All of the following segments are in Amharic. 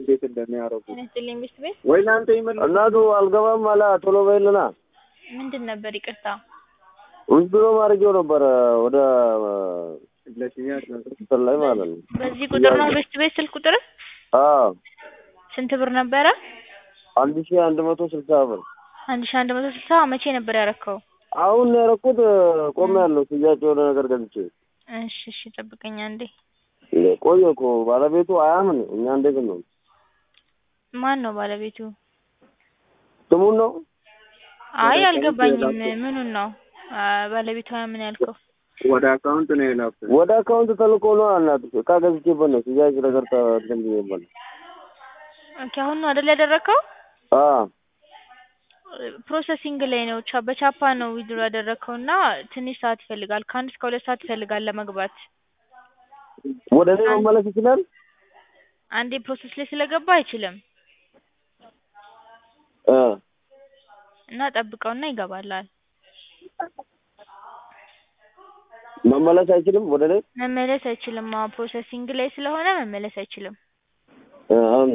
እንዴት እንደሚያደርጉ ጤና ይስጥልኝ ሚስት ቤት ወይ እናንተ ይመልሱ። እናቱ አልገባም አለ ቶሎ በይልና ምንድን ነበር? ይቅርታ ውዝድሮ ማድረጊያው ነበረ ወደ ለሽያጭ ነው። እንትን ላይ ማለት ነው። በዚህ ቁጥር ነው ሚስት ቤት ስልክ ቁጥር አዎ ስንት ብር ነበረ? አንድ ሺህ አንድ መቶ ስልሳ ብር አንድ ሺህ አንድ መቶ ስልሳ መቼ ነበር ያረከው? አሁን ነው ያደረኩት። ቆሜ ያለው ሽያጭ የሆነ ነገር ገዝቼ እሺ እሺ ጠብቀኝ አንዴ። እንዴ ቆየ እኮ ባለቤቱ አያምን። እኛ እንዴት ነው ማን ነው ባለቤቱ? ስሙን ነው አይ አልገባኝም። ምኑን ነው አ፣ ባለቤቷ ምን ያልከው? ወደ አካውንት ነው የላኩት። ወደ አካውንት ተልኮ ነው አልናት። እቃ ገዝቼበት ነው ሽያጭ ነገር ተ- እንትን ብዬበት ነው። ኦኬ አሁን ነው አይደል ያደረከው? አዎ ፕሮሰሲንግ ላይ ነው። ቻ በቻፓ ነው ዊድሮ ያደረከው እና ትንሽ ሰዓት ይፈልጋል። ከአንድ እስከ ሁለት ሰዓት ይፈልጋል ለመግባት። ወደ እኔ መመለስ ይችላል። አንዴ ፕሮሰስ ላይ ስለገባ አይችልም እ እና ጠብቀውና ይገባላል። መመለስ አይችልም ወደ እኔ መመለስ አይችልም። አዎ ፕሮሰሲንግ ላይ ስለሆነ መመለስ አይችልም። እ አሁን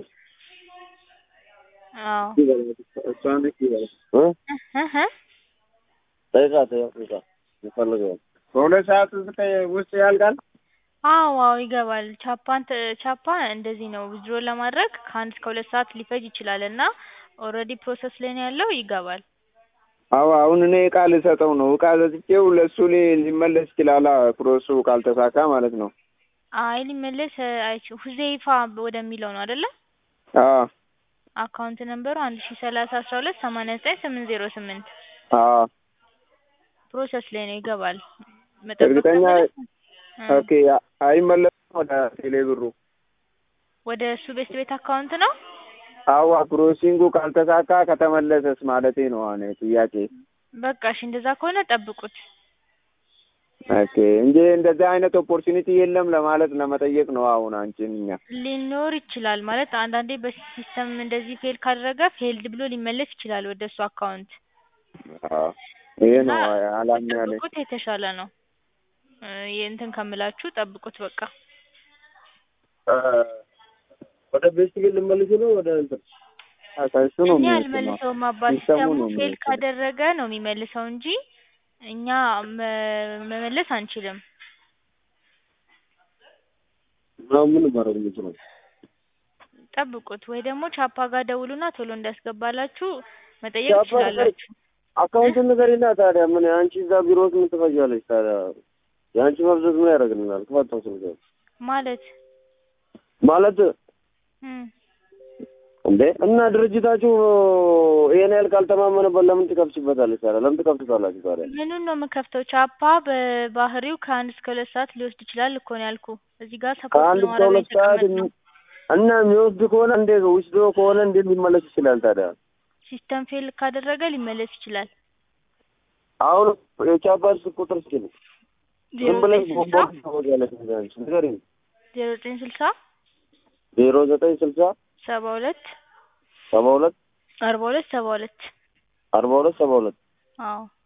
አዎ እሷ ነች ይበላል። እ እህ እህ ጠይቃት ያው ጠይቃት ይፈልገው በሁለት ሰዓት ውስጥ ውስጥ ያልቃል። አዎ አዎ ይገባል። ቻፓን ተ- ቻፓ እንደዚህ ነው ዊዝድሮ ለማድረግ ከአንድ እስከ ሁለት ሰዓት ሊፈጅ ይችላል እና ኦልሬዲ ፕሮሰስ ላይ ነው ያለው ይገባል። አዎ አሁን እኔ እቃ ልሰጠው ነው። እቃ ሰጥቼው ለእሱ ሊ- ሊመለስ ይችላል። ፕሮሰሱ ካልተሳካ ማለት ነው። አይ ሊመለስ አይችልም። ሁዜይፋ ወደሚለው ነው አይደለ? አዎ አካውንት ነምበሩ አንድ ሺ ሰላሳ አስራ ሁለት ሰማንያ ዘጠኝ ስምንት ዜሮ ስምንት አዎ ፕሮሰስ ላይ ነው ይገባል። መጠበቅ እርግጠኛ ከፈለግ- እ ኦኬ። አይመለስም ወደ ቴሌ ብሩ። ወደ እሱ ቤት ቤት አካውንት ነው። አዋ ፕሮሲንጉ ካልተሳካ ከተመለሰስ ማለቴ ነው። አሁን ጥያቄ በቃ እሺ እንደዛ ከሆነ ጠብቁት። ኦኬ እንጂ እንደዚህ አይነት ኦፖርቹኒቲ የለም ለማለት ለመጠየቅ ነው። አሁን አንቺን እኛ ሊኖር ይችላል ማለት አንዳንዴ በሲስተም እንደዚህ ፌል ካደረገ ፌልድ ብሎ ሊመለስ ይችላል ወደ እሱ አካውንት አዎ ይሄ እና ነው አላም ያለ ጠብቁት የተሻለ ነው። እ የእንትን ከምላችሁ ጠብቁት በቃ ወደ ቤት ግን ልመልስ ነው ወደ እንትን ከእሱ ነው እኔ የሚወስነው። አልመልሰውም አባት ሲስተሙ ሲስተሙ ነው ፌል የሚወስነው። ካደረገ ነው የሚመልሰው እንጂ እኛ መ- መመለስ አንችልም። ነው ምን ማድረግ የምችለው? ጠብቁት ወይ ደግሞ ቻፓ ጋር ደውሉና ቶሎ እንዲያስገባላችሁ መጠየቅ ቻፓ ትችላላችሁ። አካውንቱን ንገሪና ታዲያ ምን አንቺ እዛ ቢሮ ውስጥ ምን ትፈጃለሽ ታዲያ? የአንቺ መብዘዝ ምን ያደርግልናል? ክፈተው ስልክ ማለት ማለት እም እንዴ እና ድርጅታችሁ ይሄን ያህል ካልተማመነበት ለምን ትከፍችበታለች ታዲያ? ለምን ትከፍቱታላችሁ ታዲያ? ምኑን ነው የምከፍተው? ቻፓ በባህሪው ከአንድ እስከ ሁለት ሰዓት ሊወስድ ይችላል እኮ ነው ያልኩ። እዚህ ጋር ሰፖርት ከአንድ እስከ ለማድረግ ሁለት ሰዓት የተቀመጥነው እና የሚወስድ ከሆነ እንዴ ውስዶ ከሆነ እንዴት ሊመለስ ይችላል ታዲያ? ሲስተም ፌል ካደረገ ሊመለስ ይችላል። አሁን የቻፓ ስልክ ቁጥር እስኪ ነው ዜሮ ዝም ብለሽ ዘጠኝ ስልሳ ቦምቦ ታወጊያለሽ እንዴ አንቺ ንገሪኝ። ዜሮ ዘጠኝ ስልሳ ዜሮ ዘጠኝ ስልሳ ሰባ ሁለት ሰባ ሁለት አርባ ሁለት ሰባ ሁለት አርባ ሁለት ሰባ ሁለት አዎ